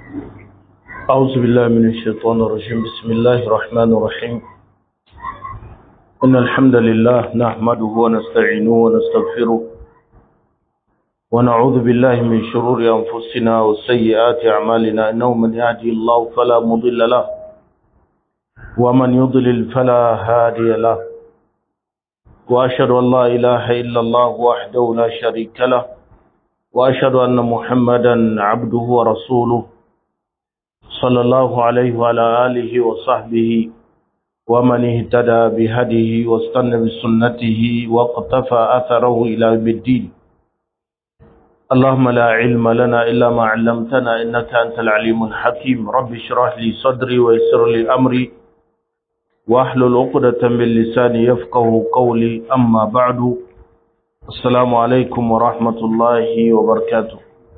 أعوذ بالله من الشيطان الرجيم بسم الله الرحمن الرحيم إن الحمد لله نحمده ونستعينه ونستغفره ونعوذ بالله من شرور أنفسنا وسيئات أعمالنا إنه من يهدي الله فلا مضل له ومن يضلل فلا هادي له وأشهد أن لا إله إلا الله وحده لا شريك له وأشهد أن محمدا عبده ورسوله صلى الله عليه وعلى آله وصحبه ومن اهتدى بهديه واستنى بسنته واقتفى أثره إلى يوم الدين اللهم لا علم لنا إلا ما علمتنا إنك أنت العليم الحكيم رب اشرح لي صدري ويسر لي أمري واحلل عقدة من لساني يفقه قولي أما بعد السلام عليكم ورحمة الله وبركاته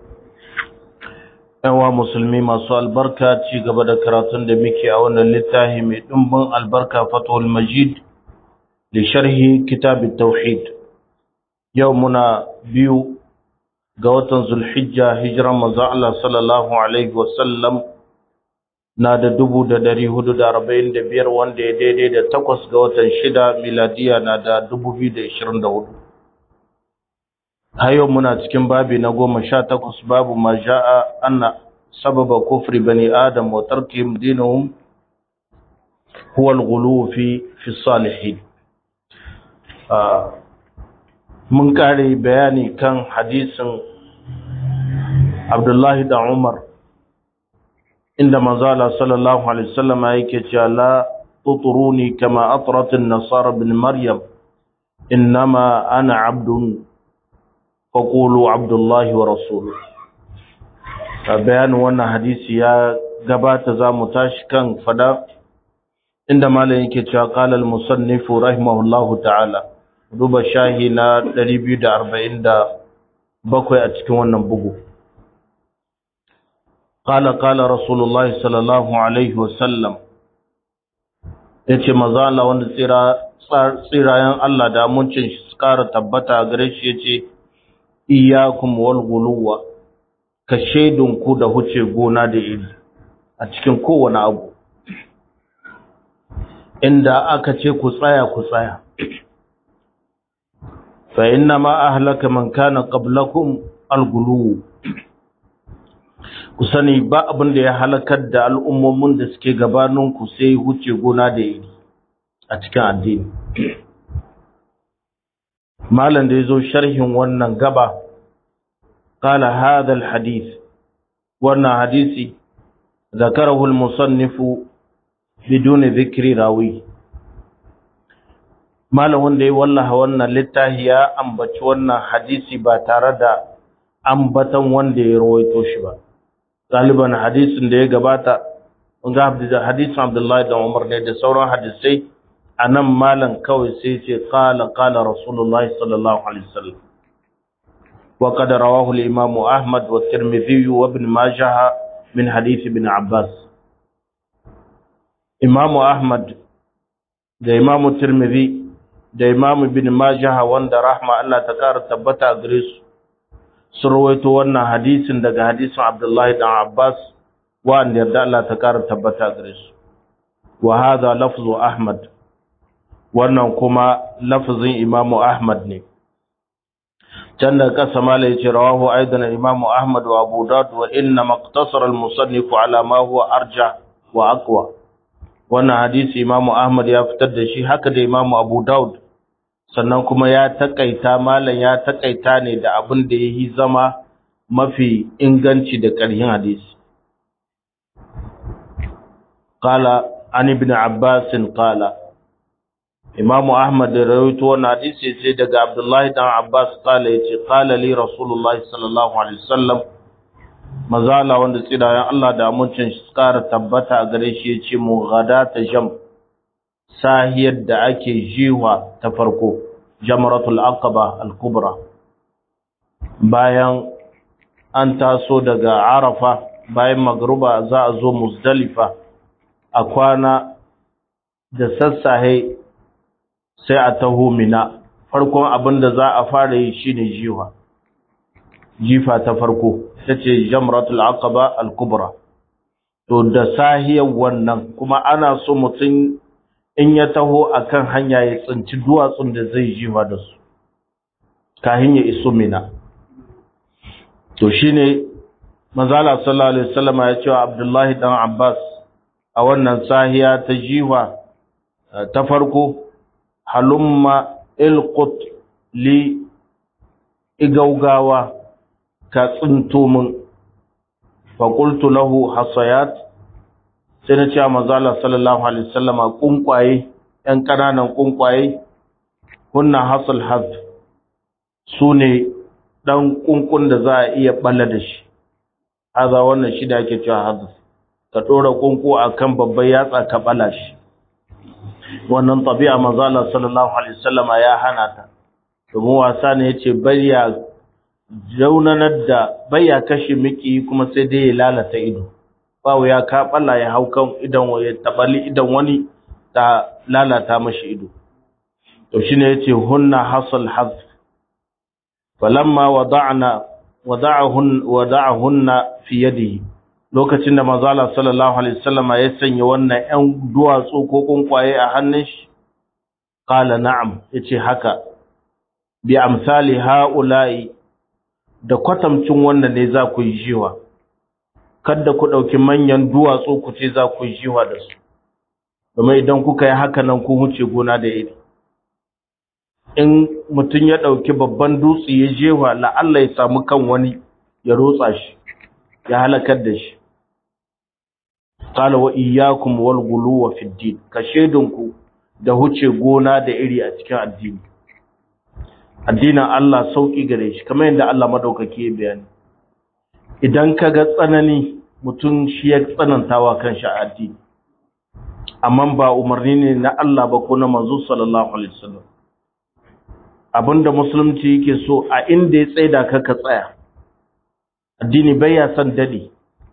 yawa musulmi masu albarka ci gaba da karatun da muke a wannan littafi mai ɗumbin albarka fatul majid da sharhi kitabit tauhid yau muna biyu ga watan zulhijja hijiran manzo Allah sallallahu alaihi wasallam na da dubu da dari hudu da arba'in da biyar wanda ya daidai da takwas ga watan shida miladiya na da dubu biyu da ishirin da hudu hayo muna cikin babi na goma sha takwas babu ma ja'a anna sababa kufri bani adam wa tarkihim dinahum huwa al-ghulu fi fi salihin mun kare bayani kan hadisin Abdullahi da Umar inda manzo Allah sallallahu alaihi wasallam yake cewa la tuturuni kama atrat an-nasara bin maryam innama ana abdun faƙulu abdullahi wa rasulu a bayanin wannan hadisi ya gabata za mu tashi kan fada inda malam yake cewa qala al-musannifu rahimahullahu ta'ala duba shahi na 247 a cikin wannan bugu qala qala rasulullahi sallallahu alaihi wa sallam yace manzo Allah wanda tsira tsirayen Allah da muncin shi su kara tabbata gare shi yace iyakum wal guluwa ka ku da huce gona da iri a cikin kowane abu inda aka ce ku tsaya ku tsaya fa inna ma ahlaka man kana qablakum al guluwu ku sani ba abin da ya halakar da al'ummomin da suke gabaninku sai huce gona da iri a cikin addini malam da ya zo sharhin wannan gaba قال هذا الحديث وانا حديثي ذكره المصنف بدون ذكر راوي malam wanda ya wallaha wannan littafi ya ambaci wannan hadisi ba tare da ambatan wanda ya rawaito shi ba galiban hadisin da ya gabata ga hadisin Abdullahi da Umar ne da sauran hadisai anan malam kawai sai ce qala qala rasulullahi sallallahu alaihi wasallam وقد رواه الإمام أحمد والترمذي وابن ماجه من حديث ابن عباس إمام أحمد da Imam Tirmidhi da Imam Ibn Majah wanda rahma Allah ta kara tabbata gare su sun rawaito wannan hadisin daga hadisin Abdullah ibn Abbas wanda yarda Allah ta kara tabbata gare su wa hadha lafzu Ahmad wannan kuma lafzin Imam Ahmad ne can da kasa mala ya ce rawahu aidan imamu ahmad wa abu daud wa inna maqtasara al-musannif ala ma huwa arja wa aqwa wannan hadisi imamu ahmad ya fitar da shi haka da imamu abu daud sannan kuma ya takaita malan ya takaita ne da abin da yayi zama mafi inganci da ƙarhin hadisi qala an ibn abbas qala Imam Ahmad da rawaito wannan hadisi sai daga Abdullahi dan Abbas kala yace qala li Rasulullah sallallahu alaihi wasallam mazala wanda tsirayen Allah da amincin shi kara tabbata a gare shi yace mu ta jam sahiyar da ake jiwa ta farko jamratul aqaba al-kubra bayan an taso daga Arafa bayan magruba za a zo Muzdalifa a kwana da sassahe sai a taho mina farkon abin da za a fara yi shine jiwa jifa ta farko ta ce jamratul aqaba al-kubra to da sahiyar wannan kuma ana so mutum in ya taho akan hanya ya tsinci duwatsun da zai jiwa da su kahin ya iso mina to shine manzala sallallahu alaihi wasallam ya ce wa Abdullahi dan Abbas a wannan sahiya ta jiwa ta farko halumma ilqut li igaugawa ka tsinto min fa qultu lahu hasayat sai na ce wa manzala sallallahu alaihi wasallam kunkwaye yan kananan kunkwaye hunna hasal haz sune dan kunkun da za a iya balla da shi haza wannan shi da ake cewa haz ka dora kunku akan babban yatsa ka bala shi wannan tabi'a manzo Allah sallallahu alaihi wasallam ya hana ta domin wasa ne yace bayya jaunanar da bayya kashe miki kuma sai dai ya lalata ido bawo ya ka balla ya hau kan idan ya tabali idan wani ta lalata mashi ido to shine yace hunna hasal hazf falamma wada'na wada'ahun wada'ahunna fi yadihi lokacin da manzo Allah sallallahu alaihi wasallam ya sanya wannan ƴan duwatsu ko kunkwaye a hannun shi qala na'am yace haka bi amsali haula'i da kwatamcin wannan ne za ku yi jiwa kada ku dauki manyan duwatsu ku ce za ku yi jiwa da su domin idan kuka yi haka nan ku huce gona da iri in mutum ya ɗauki babban dutse ya jewa la'alla ya samu kan wani ya rotsa shi ya halakar da shi qala wa iyyakum wal ghuluwa fi din ka shedunku da huce gona da iri a cikin addini addinin Allah sauki gare shi kamar yadda Allah madaukake ya bayani idan ka ga tsanani mutum shi ya tsanantawa kanshi a addini amma ba umarni ne na Allah ba ko na manzo sallallahu alaihi wasallam abinda musulunci yake so a inda ya tsaida ka ka tsaya addini bai ya san dadi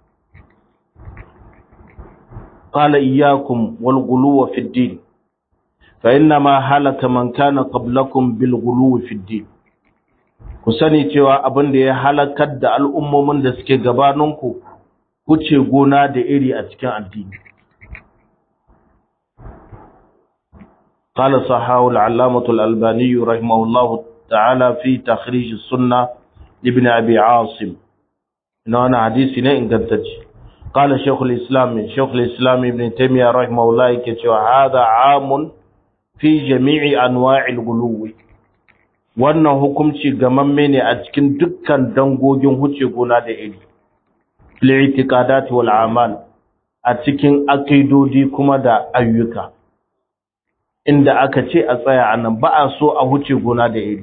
qala iyyakum wal ghuluwa fi din fa inna ma halaka man kana qablakum bil ghuluwi fi din ku sani cewa abinda ya halakar da al'ummomin da suke gabaninku kuce gona da iri a cikin addini قال صحاه العلامة الألباني رحمه الله تعالى في تخريج السنة لابن أبي عاصم إنه أنا حديثنا إن قدتش قال شيخ الإسلام شيخ الإسلام ابن تيمية رحمه الله كتوى هذا عام في جميع أنواع الغلو wannan hukunci gamamme ne a cikin dukkan dangogin huce gona da iri li'itiqadat wal amal a cikin akidodi kuma da ayyuka inda aka ce a tsaya a nan ba a so a huce gona da iri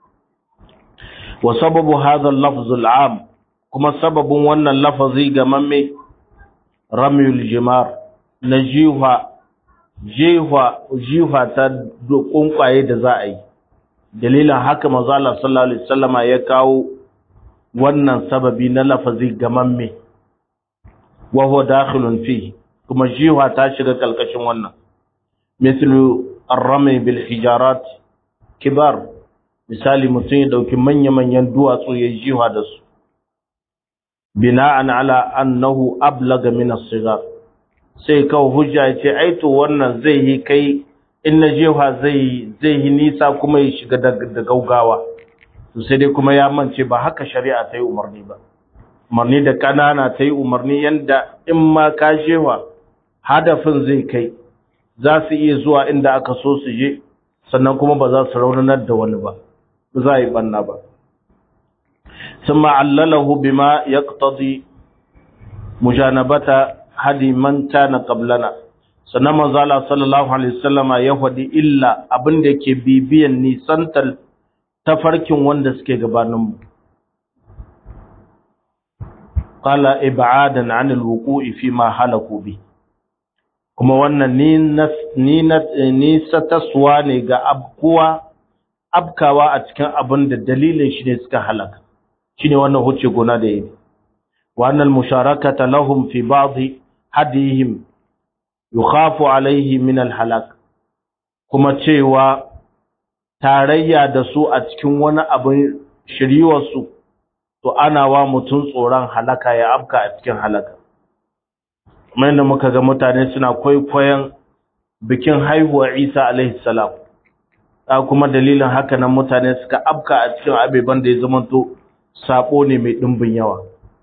wa sababu hadha al-lafz al-am kuma sababin wannan lafazi ga mamme ramyul jimar na jiha jiha jiha ta kunkwaye da za a yi dalilin haka manzo Allah sallallahu alaihi wasallama ya kawo wannan sababi na lafazi ga mamme wa huwa dakhilun fi kuma jiha ta shiga kalkashin wannan mislu arrami bil hijarat kibar misali mutum ya dauki manya-manyan duwatsu ya jiwa da su bina'an ala annahu ablaga min as-sigar sai kawo hujja ya ce ai to wannan zai yi kai in na jiwa zai zai yi nisa kuma ya shiga da gaugawa to sai dai kuma ya mance ba haka shari'a ta yi umarni ba umarni da kanana ta yi umarni yanda in ma ka jewa hadafin zai kai za su iya zuwa inda aka so su je sannan kuma ba za su raunanar da wani ba ba za a yi banna ba sun ma'allalahu bima ya ƙtadi mujanabata hadi man kana qablana sannan manzala sallallahu alaihi wasallama ya faɗi illa abin da ke bibiyan nisantar tafarkin wanda suke gabaninmu qala ib'adan 'anil wuqu'i fi ma halaku bi kuma wannan ni sataswa ne ga abkuwa abkawa a cikin abin da dalilin shi ne suka halaka shi ne wannan huce gona da yi wannan musharakata lahum fi ba'dhi hadihim yukhafu alaihi min alhalak kuma cewa tarayya da su a cikin wani abin shiriwarsu to ana wa mutum tsoron halaka ya abka a cikin halaka kuma yadda muka ga mutane suna kwaikwayon bikin haihuwar isa alaihi salam a kuma dalilin haka nan mutane suka afka a cikin abeban da ya zamanto sabo ne mai ɗimbin yawa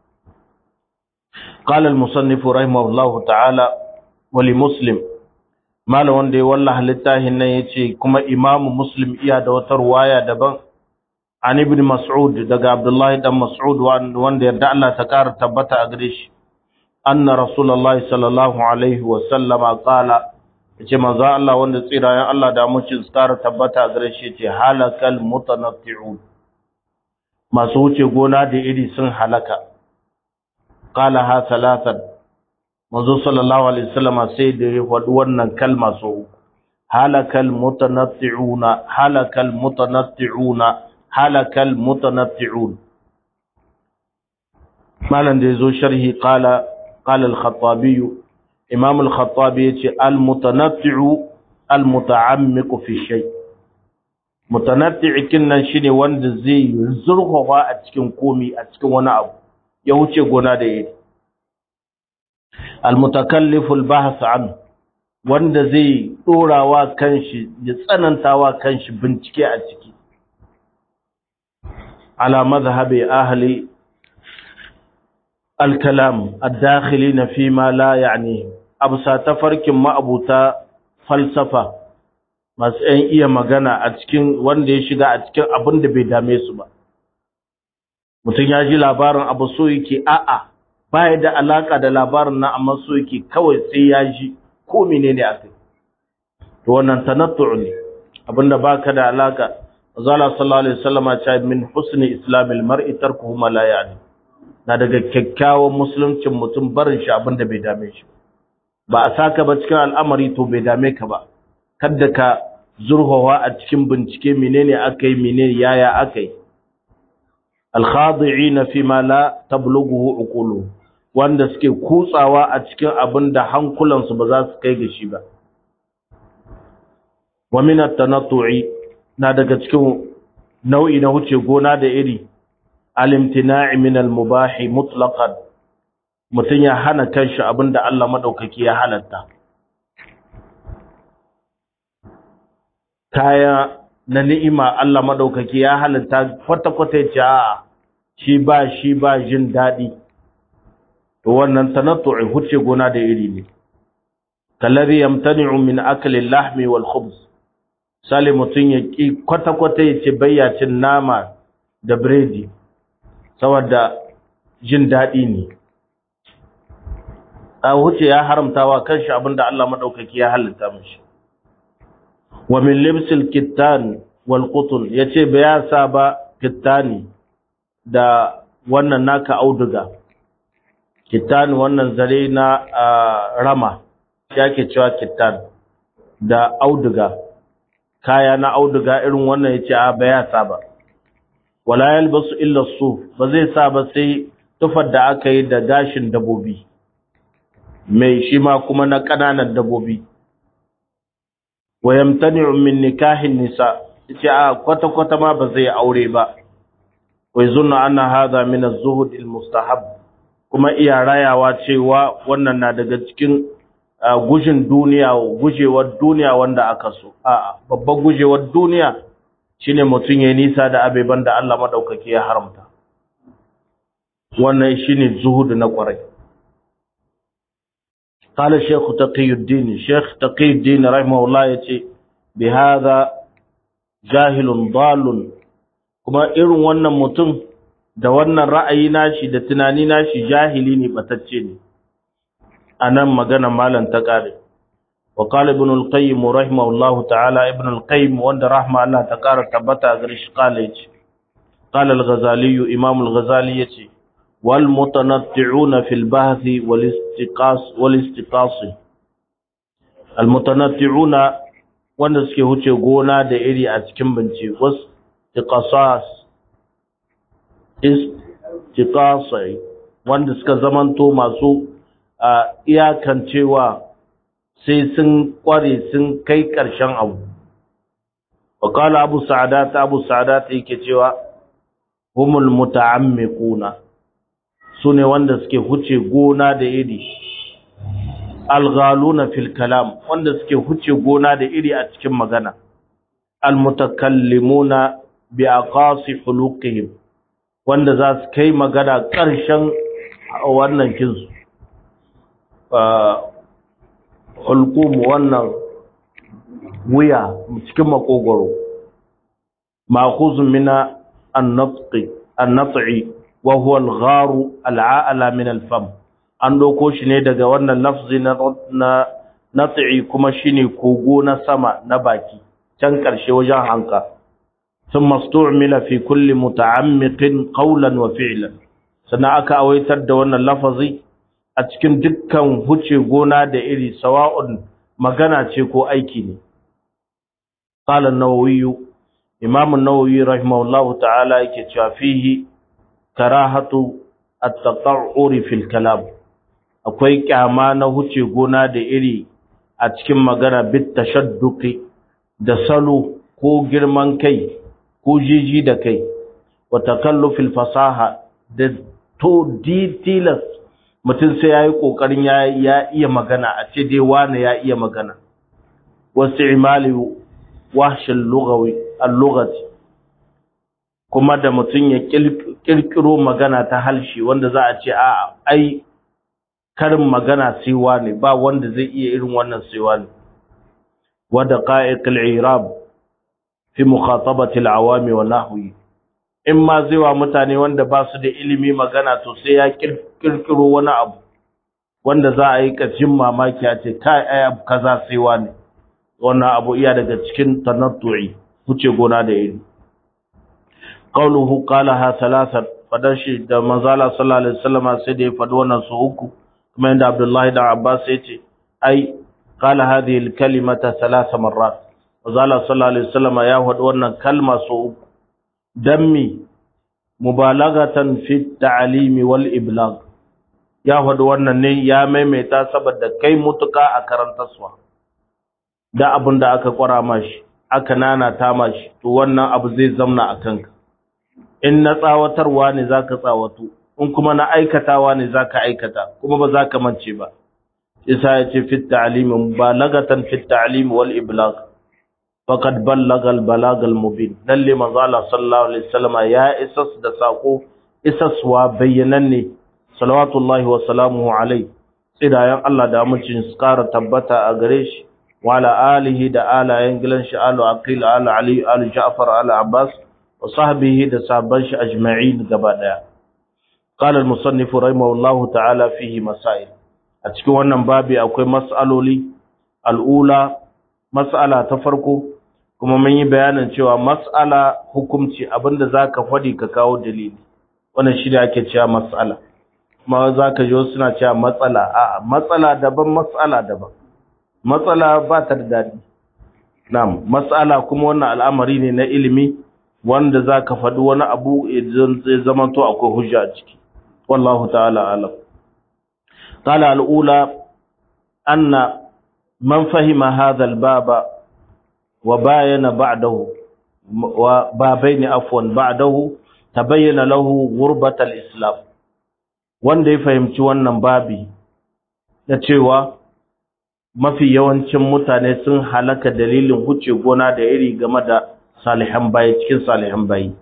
قال المصنف رحمه الله تعالى ولمسلم malam wanda ya wallaha littafin nan yace kuma imamu muslim iya da wata ruwaya daban an ibn mas'ud daga abdullahi dan mas'ud wanda yarda Allah ta kara tabbata a gare shi anna rasulullahi sallallahu alaihi wa sallama qala yace manzo Allah wanda tsirayen Allah da mucin kara tabbata a gare shi yace halakal mutanatti'un masu wuce gona da iri sun halaka qala ha salatan manzo sallallahu alaihi wasallam sai da ya faɗi wannan kalma so uku halakal mutanatti'una halakal mutanatti'una halakal mutanatti'un malan da yazo sharhi qala qala al-khattabi imam al-khattabi yace al-mutanatti'u al-muta'ammiqu fi shay mutanatti'i kinnan shine wanda zai zurfafa a cikin komi a cikin wani abu ya wuce gona da iri almutakallifu albahth an wanda zai dorawa kanshi ya tsanantawa kanshi bincike a ciki ala madhhabi ahli alkalam ad-dakhilin fi ma la ya'ni absa tafarkin ma'abuta falsafa masu ‘yan iya magana a cikin wanda ya shiga a cikin abin da bai dame su ba mutum ya ji labarin abu so yake a'a baya da alaka da labarin na amma so yake kawai sai ya ji ko menene a kai to wannan tanattu ne abinda baka da alaka zalla sallallahu alaihi wasallam ya ce min husni islamil mar'i tarkuhu ma la yani na daga kyakkyawan musuluncin mutum barin shi abinda bai dame shi ba a saka ba cikin al'amari to bai dame ka ba kada ka zurhawa a cikin bincike menene akai menene yaya akai al-khadi'ina fi ma la tablughu uquluhum wanda suke kutsawa a cikin abin da hankulansu ba za su kai ga shi ba. Wa minat tanattu'i na daga cikin nau'i na wuce gona da iri, alimtina'i min al-mubahi mutlaqan mutum ya hana kanshi abin da Allah maɗaukaki ya halatta. Kaya na ni'ima Allah maɗaukaki ya halatta kwata-kwata ya ce a shi ba shi ba jin daɗi. to wannan tanattu'i huce gona da iri ne kallari yamtani'u min akli al-lahmi wal khubz sale mutun ya ki kwata kwata yace bayyacin nama da biredi saboda jin dadi ne a huce ya haramtawa kanshi abinda Allah madaukaki ya halitta mishi wa min libsil kittan wal qutun yace baya sa ba kittani da wannan naka auduga kittan wannan zare na rama yake cewa kittan da auduga kaya na auduga irin wannan yace a baya sa ba wala yalbasu illa suf ba zai sa ba sai tufar da aka yi da gashin dabobi mai shi ma kuma na kananan dabobi wa yamtani'u min nikahin nisa yace a kwata kwata ma ba zai aure ba wa yazunna anna hadha min az-zuhd al-mustahab kuma iya rayawa cewa wannan na daga cikin gujin duniya gujewar duniya wanda aka so a'a babban gujewar duniya shine mutum ya nisa da abeban da Allah madaukake ya haramta wannan shine zuhudu na kwarai قال الشيخ تقي الدين الشيخ تقي الدين رحمه الله يتي بهذا جاهل ضال kuma irin wannan mutum da wannan ra'ayi nashi da tunani nashi jahili ne batacce ne anan magana malam ta kare wa qala ibn al-qayyim rahimahullah ta'ala ibn al-qayyim wanda rahma Allah ta kara tabbata gare shi kala yace qala al-ghazali imam al-ghazali yace wal mutanatti'una fil bahthi wal istiqas wal istiqas al mutanatti'una wanda suke huce gona da iri a cikin bincike wasu istiqasas istiqasai wanda suka zamanto masu iyakancewa sai sun kware sun kai ƙarshen abu wakala abu sa'adat abu sa'adat yake cewa humul muta'ammiquna sune wanda suke huce gona da iri alghaluna fil kalam wanda suke huce gona da iri a cikin magana almutakallimuna bi aqasi huluqihim wanda za su kai magana ƙarshen wannan kinsu hulqum wannan wuya cikin makogoro ma'khuzun mina an-natqi an-nat'i wa huwa al-gharu al-a'la min al-fam an doko shi ne daga wannan lafzi na na nat'i kuma shine kogo na sama na baki can karshe wajen hanka ثم استعمل في كل متعمق قولا وفعلا sannan aka awaitar da wannan lafazi a cikin dukkan huce gona da iri sawa'un magana ce ko aiki ne qala an-nawawi imam an-nawawi rahimahullahu ta'ala yake cewa fihi karahatu at-tata'uri fil kalam akwai kyama na huce gona da iri a cikin magana bit tashadduqi da salo ko girman kai ko jiji da kai wa takallufil fasaha da to details mutum sai yayi kokarin ya ya iya magana a ce dai wani ya iya magana wasu imali wahshil lughawi al-lughati kuma da mutum ya kirkiro magana ta halshi wanda za a ce a ai karin magana sai wani ba wanda zai iya irin wannan sai wani wa daqa'iqil i'rab fi mukhatabati al-awami wa nahwi in ma zai wa mutane wanda ba su da ilimi magana to sai ya kirkiro wani abu wanda za a yi kacin mamaki a ce kai ai abu kaza sai wani wannan abu iya daga cikin tanattu'i wuce gona da iri qawluhu qalaha thalathan fadan shi da manzala sallallahu alaihi wasallam sai da ya faɗi wannan su uku kuma inda Abdullahi da Abbas ya ce ai qala hadhihi al-kalimata thalatha marrat manzala sallallahu alaihi wasallam ya faɗi wannan kalma su uku dan mi mubalagatan fi ta'limi wal iblagh ya faɗi wannan ne ya maimaita saboda kai mutuka a karantarwa da abin da aka kwara mashi aka nana ta mashi to wannan abu zai zamna a kanka in na tsawatarwa ne zaka tsawatu in kuma na aikatawa ne zaka aikata kuma ba zaka mance ba isa ya ce fit ta'lim mubalagatan fit ta'lim wal iblagh faqad ballaga al balagh al mubin lalle manzo Allah sallallahu alaihi wasallam ya isas da sako isaswa bayyananne salawatullahi wa salamuhu alaihi tsidayan Allah da amincin su kara tabbata a gare shi wa ala alihi da alayen gilan shi alu aqil alu ali alu ja'far alu abbas wa sahbihi da sabban shi ajma'in gaba daya qala al-musannif rahimahullahu ta'ala fihi masail a cikin wannan babi akwai mas'aloli al'ula mas'ala ta farko kuma mun yi bayanin cewa mas'ala hukunci abinda zaka fadi ka kawo dalili wannan shi da ake cewa mas'ala kuma zaka ji suna cewa matsala a'a matsala daban mas'ala daban matsala ba ta da dadi na'am mas'ala kuma wannan al'amari ne na ilimi wanda za ka faɗi wani abu idan zai zamanto akwai hujja a ciki wallahu ta'ala alam qala al'ula anna man fahima hadha al-baba wa bayana ba'dahu wa babaini afwan ba'dahu tabayyana lahu ghurbat al-islam wanda ya fahimci wannan babi da cewa mafi yawancin mutane sun halaka dalilin huce gona da iri game da salihan bayi cikin salihan bayi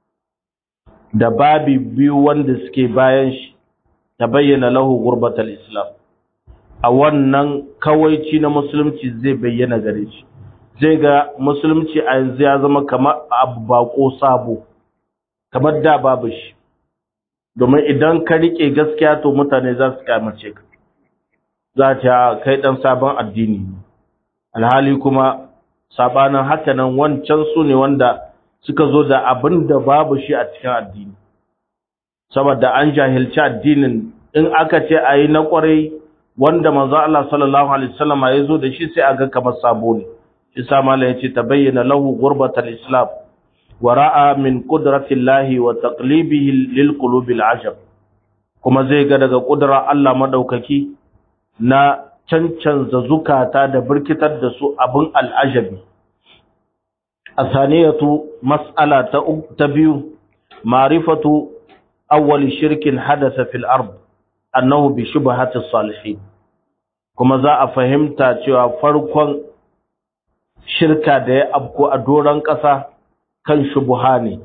da babi biyu wanda suke bayan shi ta bayyana lahu gurbatal islam a wannan kawaici na musulunci zai bayyana gare shi zai ga musulunci a yanzu ya zama kamar abu bako sabo kamar da babu shi domin idan ka rike gaskiya to mutane za su kamace ka za ta kai dan sabon addini alhali kuma sabanin haka nan wancan su ne wanda suka zo da abin da babu shi a cikin addini saboda an jahilci addinin in aka ce a yi na kwarai wanda manzo Allah sallallahu alaihi wasallam ya zo da shi sai a ga kamar sabo ne shi sa mallan ya ce tabayyana lahu ghurbatal islam wa ra'a min qudratillahi wa taqlibihi lil qulubil ajab kuma zai ga daga kudura Allah madaukaki na cancanza zukata da birkitar da su abin al'ajabi. A saniyatu mas'ala ta biyu, marifatu awwali shirkin hadasa fil ard annahu bi shubhatis salihin kuma za a fahimta cewa farkon shirka da ya abko a doron ƙasa kan shubuha ne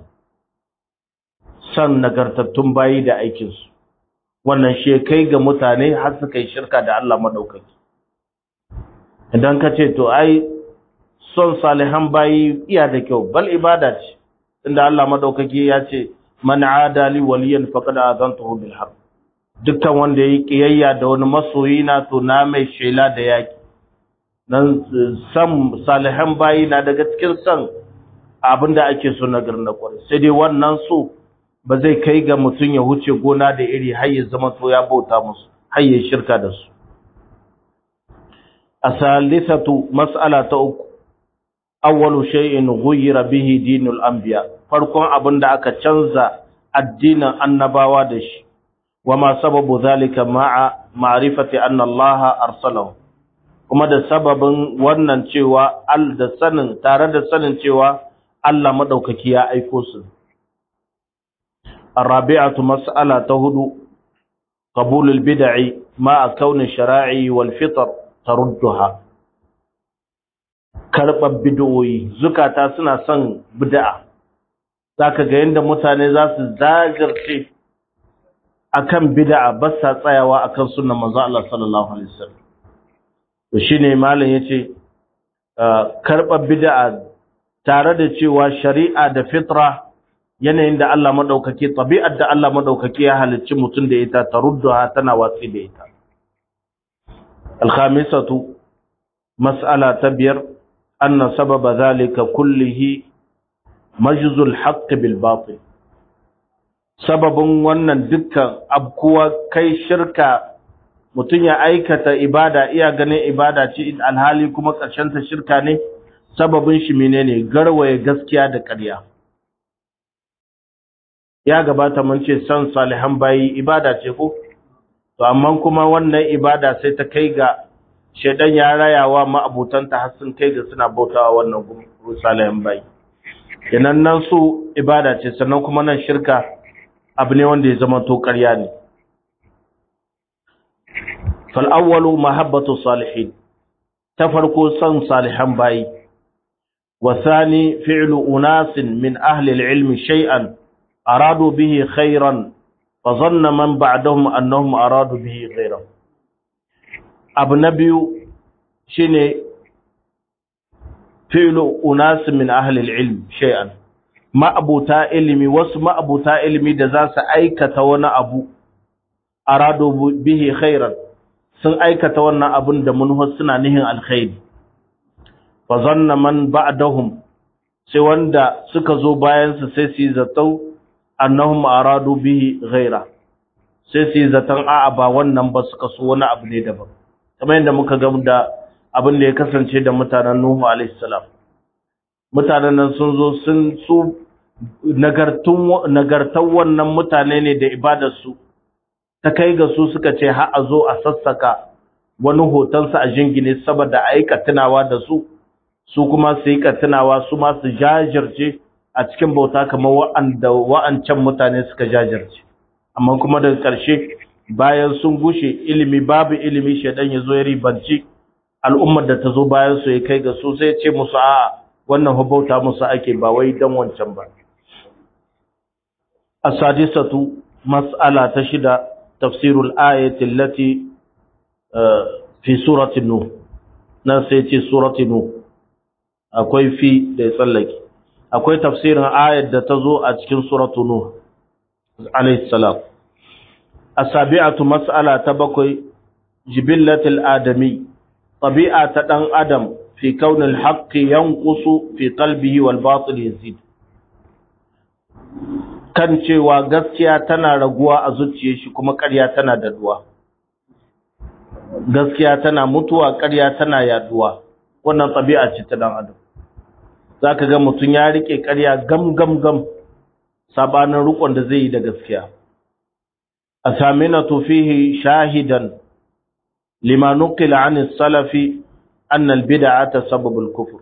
san nagartattun bayi da aikinsu wannan shi kai ga mutane har suka yi shirka da Allah madaukaki idan ka ce to ai son salihan bayi iya da kyau bal ibada ce inda Allah madaukaki ya ce man adali waliyan faqad azantuhu bil harb dukkan wanda yayi kiyayya da wani masoyi na to na mai shela da yaki dan san salihan bayi na daga cikin san abinda ake so na garin kwarai sai dai wannan so ba zai kai ga mutum ya huce gona da iri har ya zama to ya bauta musu har ya shirka da su asalisatu mas'ala ta uku awwalu shay'in ghuyira bihi dinul anbiya farkon abin da aka canza addinin annabawa da shi wama sababu zalika ma'a ma'rifati anna Allah arsalahu kuma da sababin wannan cewa al da sanin tare da sanin cewa Allah madaukaki ya aiko su الرابعة مسألة تهدو قبول البدع مع كون الشرائع والفطر تردها karɓar bid'o'i zukata suna son bid'a zaka ga yanda mutane za su zagirce akan bid'a ba sa tsayawa akan sunnar manzo Allah sallallahu alaihi wasallam to shine malam yace karɓar bid'a tare da cewa shari'a da fitra yanayin da Allah madaukake tabi'ar da Allah madaukake ya halicci mutum da ita tarudduha tana watsi da ita al-khamisatu mas'ala ta biyar anna sababa zalika kullihi majzul haqq bil batil sababin wannan dukkan abkuwa kai shirka mutum ya aikata ibada iya ganin ibada ce alhali kuma ƙarshen ta shirka ne sababin shi menene garwaye gaskiya da ƙarya ya gabata mun ce san salihan bayi ibada ce ko to amma kuma wannan ibada sai ta kai ga shedan ya rayawa ma'abutanta har sun kai ga suna bautawa wannan salihan bayi kenan nan su ibada ce sannan kuma nan shirka abu ne wanda ya zama to ƙarya ne fal awwalu mahabbatu salihin ta farko san salihan bayi wa thani fi'lu unasin min ahli al-ilmi shay'an أرادوا به خيرا فظن من بعدهم أنهم أرادوا به غيره أبو نبي شيني فعل أناس من أهل العلم شيئا ما أبو تا علمي واسم أبو تا علمي دزاس أيكة وانا أبو أرادوا به خيرا sun aikata wannan abin da mun suna nihin alkhairi fa zanna man ba'dahum sai wanda suka zo bayan su sai su zato annahum aradu bihi ghaira sai su zaton a'a ba wannan ba suka so wani abu ne daban kamar yadda muka ga da abin da ya kasance da mutanen Nuhu alaihi salam mutanen nan sun zo sun su nagartun nagartan wannan mutane ne da ibadar su ta kai ga su suka ce har a zo a sassaka wani hoton sa a jingine saboda aika tunawa da su su kuma su yi tunawa su ma su jajirce a cikin bauta kamar wa'anda wa'ancan mutane suka jajirce amma kuma daga ƙarshe bayan sun gushe ilimi babu ilimi shedan ya zo ya ribanci al'ummar da ta zo bayan su ya kai ga su sai ce musu a'a wannan bauta musu ake ba wai dan wancan ba as-sadisatu mas'ala ta shida tafsirul ayati allati fi surati nuh nan sai ce surati nuh akwai fi da ya tsallake akwai tafsirin ayat da ta zo a cikin suratu nuh alayhi salam asabi'atu mas'ala ta bakwai jibillatul adami tabi'a ta dan adam fi kaunil haqqi yanqusu fi qalbihi wal batil yazid kan cewa gaskiya tana raguwa a zuciyar shi kuma ƙarya tana daduwa gaskiya tana mutuwa ƙarya tana yaduwa wannan tabi'a ce ta dan adam za ka ga mutum ya riƙe ƙarya gam gam gam sabanin rukon da zai yi da gaskiya a samina fihi shahidan lima nuqila an salafi anna albid'ata sababul kufr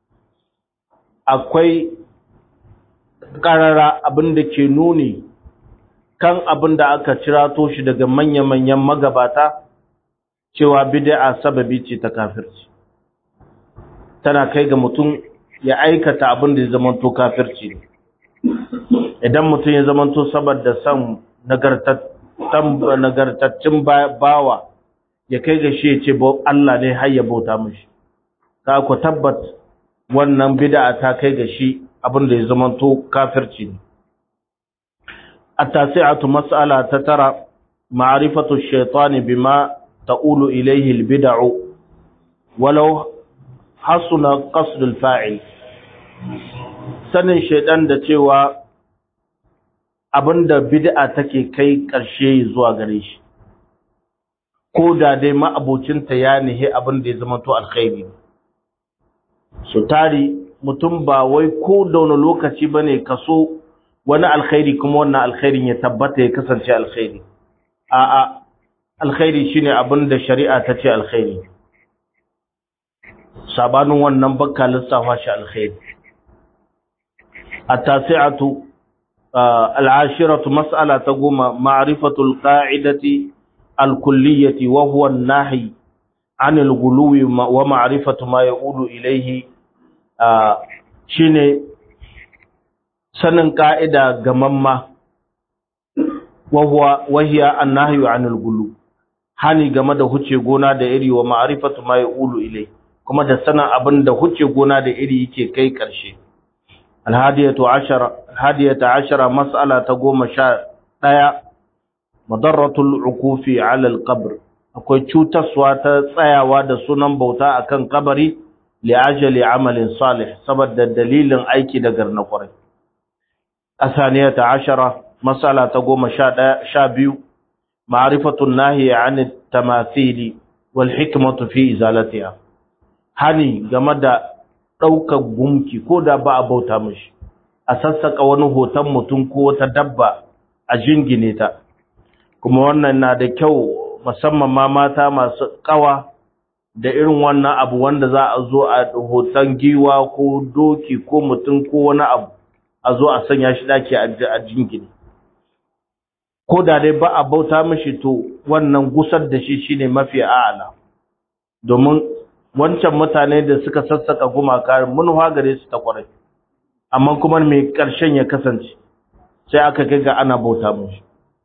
akwai karara abin da ke nuni kan abin da aka cirato shi daga manya-manyan magabata cewa bid'a sababi ce ta kafirci tana kai ga mutum ya aikata abin da ya zamanto kafirci ne idan mutum ya zamanto saboda san nagartaccen bawa ya kai ga shi ya ce Allah ne har ya bauta mishi ka ku tabbat wannan bid'a ta kai ga shi abin da ya zamanto kafirci ne التاسعة مسألة تترى معرفة الشيطان بما تقول إليه البدع ولو حسن قصد الفاعل sanin shaidan da cewa abinda bid'a take kai ƙarshe zuwa gare shi ko da dai ma'abocinta ya nihe abin da ya zama to alkhairi su tari mutum ba wai ko da wani lokaci bane kaso wani alkhairi kuma wannan alkhairin ya tabbata ya kasance alkhairi a'a alkhairi shine abin da shari'a ta ce alkhairi sabanin wannan bakka lissafa shi alkhairi at-tasi'atu al-ashiratu mas'ala ta goma ma'rifatu al-qa'idati al-kulliyyati wa huwa an-nahy 'an al-ghuluwi wa ma'rifatu ma yaqulu ilayhi shine sanin ka'ida gamamma wa huwa wahiya an-nahyu 'an al-ghuluwi hani game da huce gona da iri wa ma'rifatu ma yaqulu ilayhi kuma da sanin abin da huce gona da iri yake kai ƙarshe. Alhadiyatu ashara, alhadiyata ashara mas'ala ta goma sha ɗaya, madarratul ukufi alal qabr akwai cutaswa ta tsayawa da sunan bauta akan kabari li ajali amalin salih saboda dalilin aiki da garna kwarai. Asaniyata ashara mas'ala ta goma sha ɗaya sha biyu, ma'rifatun nahiya an tamathili wal hikmatu fi izalatiha. hani game da ɗaukar gumki ko da ba a bauta mashi a sassaka wani hoton mutum ko wata dabba a jingine ta kuma wannan na da kyau musamman ma mata masu ƙawa da irin wannan abu wanda za a zo a hoton giwa ko doki ko mutum ko wani abu a zo a sanya shi daki a jingine ko da dai ba a bauta mashi to wannan gusar da shi shine mafi a'ala domin wancan mutane da suka sassaka gumaka munwa gare su ta kwarai amma kuma mai ƙarshen ya kasance sai aka kai ga ana bauta mushi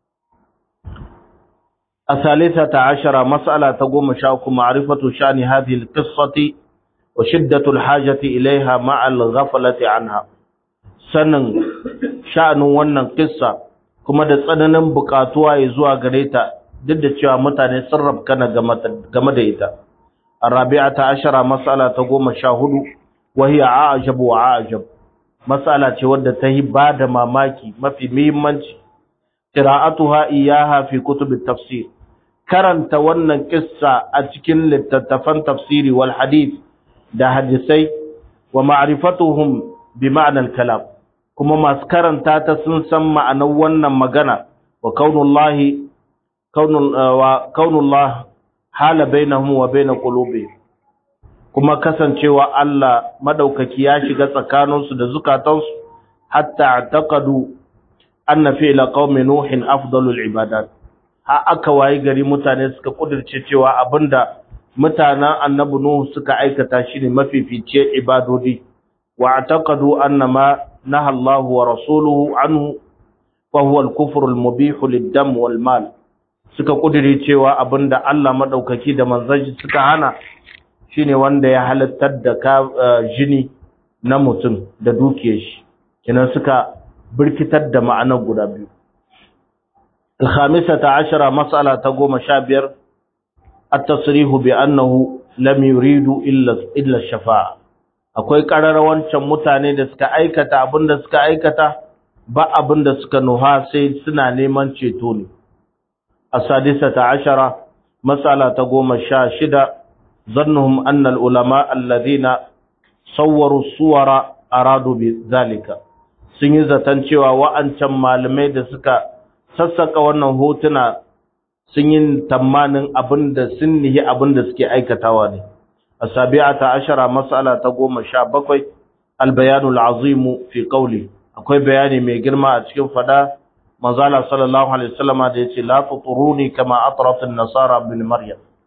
asalisa ta ashara mas'ala ta goma sha uku ma'rifatu shani hadhihi al-qissati wa shiddatu al-hajati ilaiha ma'a al-ghaflati anha sanin sha'anin wannan kissa kuma da tsananin bukatuwa ya zuwa gare ta duk da cewa mutane sun rabkana game da ita الرابعة عشرة مسألة تقوم شاهد وهي عاجب وعاجب مسألة ودى تهي بعد ما ماكي ما في ميمانش قراءتها إياها في كتب التفسير كرن تونا قصة أتكن للتتفن تفسير والحديث ده حديثي ومعرفتهم بمعنى الكلام كما ما سكرن تاتا سنسم معنى ونن مغنى وكون الله كون, وكون الله hala bainahum wa bain qulubihim kuma kasancewa Allah madaukaki ya shiga tsakaninsu da zukatansu hatta taqadu anna fi'la qaumi nuhin afdalul ibadat ha aka wayi gari mutane suka kudirce cewa abinda mutanen annabi nuhu suka aikata shine mafificiyar ibadodi wa taqadu anna ma naha Allah wa rasuluhu anhu fa huwa al-kufru al-mubih lid-dam wal-mal suka kudiri cewa abinda Allah madaukaki da manzaji suka hana shine wanda ya halattar da ka jini na mutum da dukiyar shi kinan suka birkitar da ma'anar guda biyu الخامسة عشرة مسألة تقوم شابير التصريح بأنه لم يريد إلا إلا الشفاعة akwai ƙararrawancin mutane da suka aikata abin da suka aikata ba abin da suka nuha sai suna neman ceto ne السادسة عشرة مسألة تقوم الشاشدة ظنهم أن العلماء الذين صوروا الصور أرادوا بذلك سنجزة تنشوى وأنشم malamai da suka sassaka wannan hotuna sun yi tamanin abinda sun nihi abinda suke aikatawa ne asabi'ata ashara mas'ala ta goma sha bakwai albayanul azimu fi qawli akwai bayani mai girma a cikin fada manzala sallallahu alaihi wasallama da yace la tuturuni kama atrat an-nasara bin maryam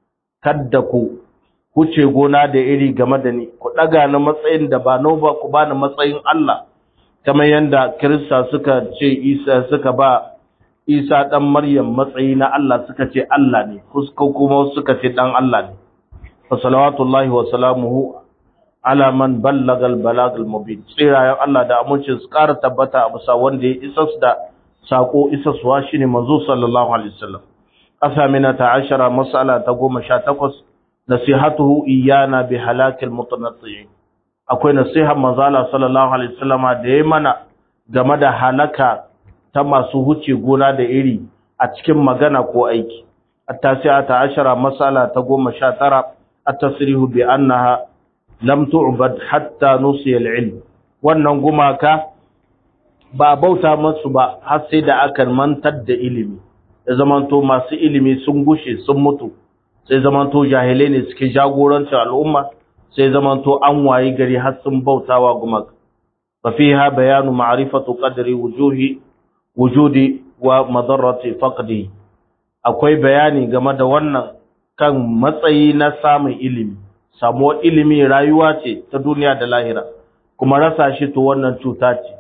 kadda ku kuce gona da iri game da ni ku daga ni matsayin da ba no ba ku bani matsayin Allah kamar yanda Kirista suka ce Isa suka ba Isa dan Maryam matsayi na Allah suka ce Allah ne kusko kuma suka ce dan Allah ne fa salawatullahi wa salamuhu ala man ballaga al-balag al-mubin tsirayen Allah da amincin su ƙara tabbata a bisa wanda ya isa da sako isa suwa shine manzo sallallahu alaihi wasallam asamina ta ashara mas'ala ta goma sha takwas nasihatuhu iyana bi halakil mutanatti'in akwai nasihar manzala sallallahu alaihi wasallama da ya mana game da halaka ta masu huce gona da iri a cikin magana ko aiki at-tasi'a ta ashara mas'ala ta goma sha tara at-tasrihu bi annaha lam tu'bad hatta nusiya al-ilm wannan gumaka ba bauta masu ba har sai da aka mantar da ilimi da zamanto masu ilimi sun gushe sun mutu sai zamanto jahilai ne suke jagorancin al'umma sai zamanto an wayi gari har sun bautawa gumaka fa fiha bayanu ma'rifatu qadri wujuhi wujudi wa madarrati faqdi akwai bayani game da wannan kan matsayi na samun ilimi samuwar ilimi rayuwa ce ta duniya da lahira kuma rasa shi to wannan cuta ce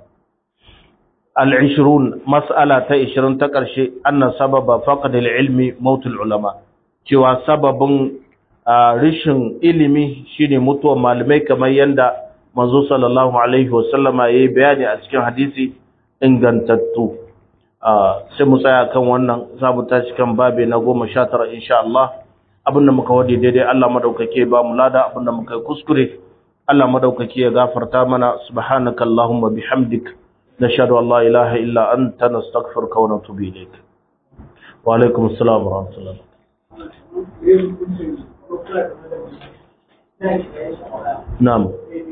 al-20 mas'ala ta 20 ta ƙarshe anna sababa faqd al-ilmi maut ulama cewa sababin rishin ilimi shine mutuwar malamai kamar yanda manzo sallallahu alaihi wasallama yayi bayani a cikin hadisi ingantattu sai mu tsaya kan wannan za mu tashi kan babe na 19 insha Allah abinda muka wadi daidai Allah madaukake ba mu lada abinda muka kuskure Allah madaukake ya gafarta mana subhanakallahumma bihamdik nashhadu an la ilaha illa anta nastaghfiruka wa natubu ilayk wa alaikum assalam wa rahmatullah na'am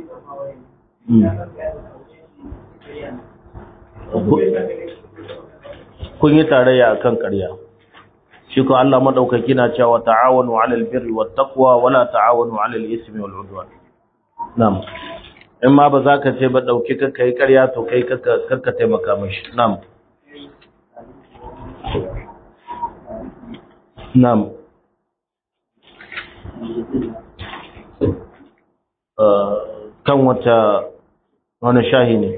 kun yi tarayya akan ƙarya shi ko Allah madaukaki na cewa ta'awanu 'alal birri wat taqwa wala ta'awanu 'alal ismi wal 'udwan na'am in ma ba za ka ce ba dauki ka kai ƙarya to kai kar ka taimaka mishi na'am na'am kan wata wani shahi ne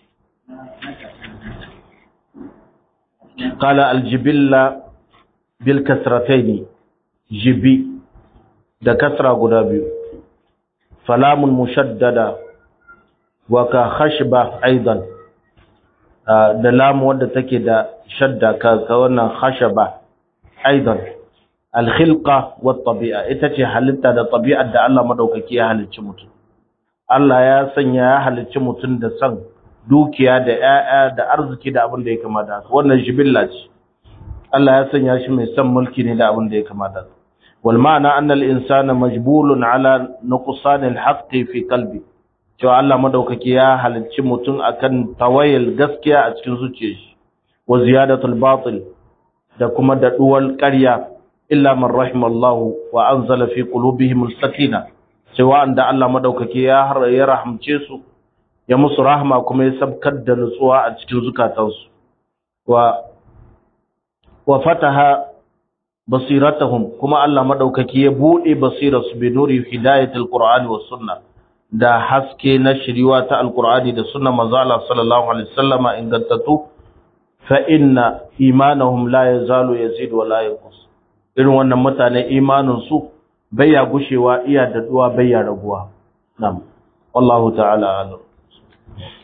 قال الجبلة بالكسرتين جبي da kasra guda biyu falamun mushaddada wa ka khashba aidan da lamu wadda take da shadda ka ka wannan khashaba aidan alkhilqa wat tabi'a ita ce halitta da tabi'ar da Allah madaukaki ya halicci mutum Allah ya sanya ya halicci mutum da san dukiya da ƴaƴa da arziki da abin da ya kamata haka wannan jibilla ce Allah ya sanya shi mai son mulki ne da abin da ya kamata haka wal ma'ana anna al insana majbulun ala nuqsan al haqqi fi qalbi cewa Allah madaukaki ya halicci mutum akan tawayil gaskiya a cikin zuciyar shi wa ziyadatul batil da kuma daɗuwar ƙarya illa man rahimallahu wa anzala fi qulubihim al-sakina cewa anda Allah madaukake ya har ya rahamce su ya musu rahma kuma ya sabkar da nutsuwa a cikin zukatansu wa wa fataha basiratahum kuma Allah madaukake ya bude basirarsu bi nuri hidayatul qur'ani was sunnah da haske na shiriwa ta alqur'ani da sunna manzo Allah sallallahu alaihi wasallama ingantattu fa inna imanuhum la yazalu yazid wa la yanqus irin wannan mutane imanin su baya gushewa iya daduwa baya raguwa na'am wallahu ta'ala alam